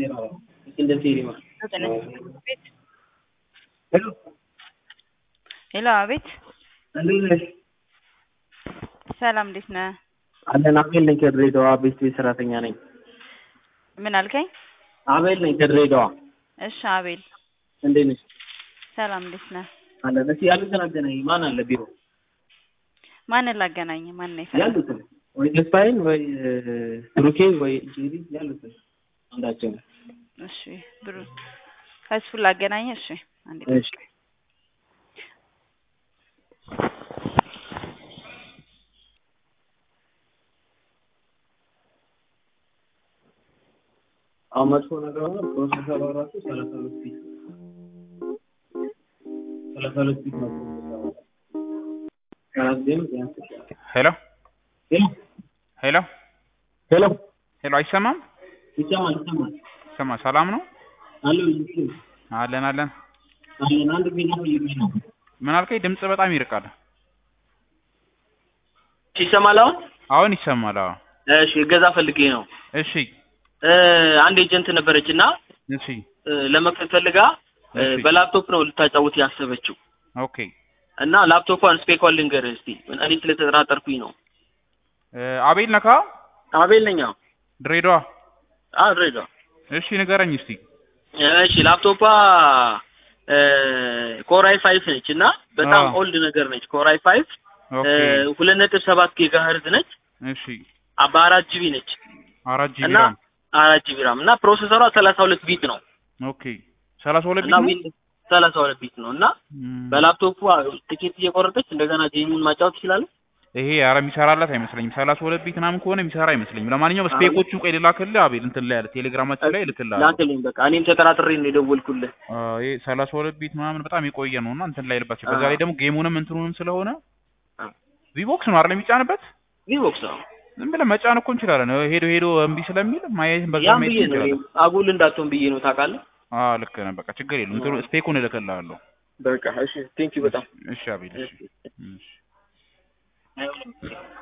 ሄሎ አቤት እንዴት ነሽ? ሰላም እንዴት ነህ? አለን አቤል ነኝ ከድሬዳዋ ቤት ቤት ሰራተኛ ነኝ። ምን አልከኝ? አቤል ነኝ ከድሬዳዋ። እሺ አቤል እንዴት ነሽ? ሰላም እንዴት ነህ? አለን እስኪ ያሉትን አገናኝ። ማን አለ ቢሮ? ማንን ላገናኝ? ማን ነው የፈለገው? ያሉትን ወይ ተስፋዬን ወይ ብሩኬ ወይ ጄሪ ያሉትን አንዳቸው ነው። እሺ ብሩ ከእሱን ላገናኝ። እሺ አንዴ እሺ አሁን መጥፎ ነገር ሆነ ፕሮሰሰሩ ራሱ ሰላሳ ሁለት ፊት ሰላሳ ሁለት ፊት ነው ፕሮሰሰሩ ከአራት ዜሮ ቢያንስ ሄሎ ሄሎ ሄሎ ሄሎ ሄሎ አይሰማም? ይሰማል ይሰማል ይሰማ ሰላም ነው አሎ አለን አለን። አለን አንድ ጊዜ ፈልጌ ነው ምን አልከኝ? ድምጽ በጣም ይርቃል። ይሰማል አሁን አሁን ይሰማል። አዎ እሺ እገዛ ፈልጌ ነው እሺ አንድ ኤጀንት ነበረች እና እሺ ለመክፈት ፈልጋ እሺ። በላፕቶፕ ነው ልታጫውት ያሰበችው ኦኬ እና ላፕቶፏን ስፔኳን ልንገርህ እስቲ እኔ ስለተጠራጠርኩኝ ነው እ አቤል ነካ አቤል ነኝ አዎ ድሬዳዋ አዎ ድሬዳዋ እሺ ንገረኝ እስቲ እሺ ላፕቶፓ ኮራይ ፋይፍ ነች እና በጣም አዎ። ኦልድ ነገር ነች ኮራይ ፋይፍ ኦኬ ሁለት ነጥብ ሰባት ጊጋ ሄርዝ ነች እሺ በአራት ጂቢ ነች አራት ጂቢ እና ራም አራት ጂቢ ራም እና ፕሮሰሰሯ ሰላሳ ሁለት ቢት ነው ኦኬ ሰላሳ ሁለት እና ቢት ነው? ዊንዶውስ ሰላሳ ሁለት ቢት ነው እና እም፣ በላፕቶፑ ቲኬት እየቆረጠች እንደገና ጌሙን ማጫወት ትችላለች ይሄ ኧረ የሚሰራላት አይመስለኝም። ሰላሳ ሁለት ቢት ምናምን ከሆነ የሚሰራ አይመስለኝም። ለማንኛውም ስፔኮቹን ቆይ ልላክልህ አቤል እንትን ላይ አለ ቴሌግራማችን ላይ እልክልሃለሁ። ላክልኝ በቃ እኔም ተጠራጥሬ ነው የደወልኩልህ አ፣ ይሄ ሰላሳ ሁለት ቢት ምናምን በጣም የቆየ ነው እና እንትን ላይ ልባቸው በዛ አዎ። ላይ ደግሞ ጌሙንም እንትኑንም ስለሆነ አዎ። ቪቦክስ ነው አይደል የሚጫንበት? ቪቮክስ ነው ዝም ብለን መጫን እኮ እንችላለን። ሄዶ ሄዶ እምቢ ስለሚል ማየት በዛ ያም ማየት ብዬ ነው እንችላለን። አጉል እንዳትሆን ብዬ ነው ታውቃለህ አዎ ልክ ነህ። በቃ ችግር የለም። እንትኑ ስፔኩን እልክልሃለሁ። በቃ እሺ ቴንኪው በጣም እሺ አቤል እሺ እሺ